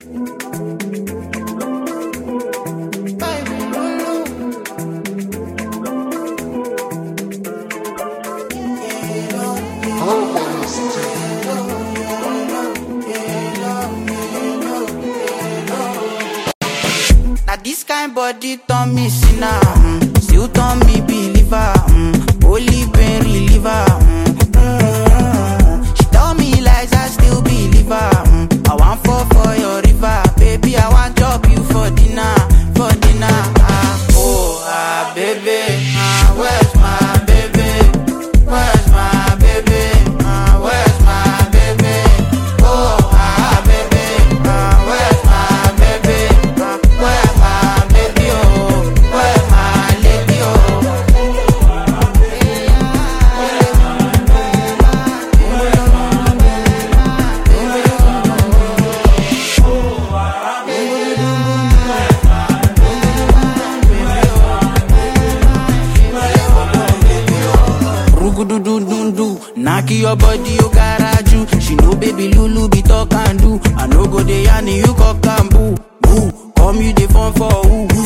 Now this kind body turn me sinner, mm. still turn me believer. Mm. Holy pain reliever. Mm. Mm. She tell me lies, I still believe her. Mm. I want fall for your river, baby. I want chop you for dinner, for dinner. Ah, oh, ah, baby, ah, where's my baby? Where's my baby? Ah, where's my baby? Oh, ah, baby, ah, where's my baby? Ah, where my baby? Oh, where my lady? Oh. Rugududundu, knock your body, you garaju. She know baby Lulu be talk and do. I no go dey yarn you cock and boo. Boo, come you dey phone for who?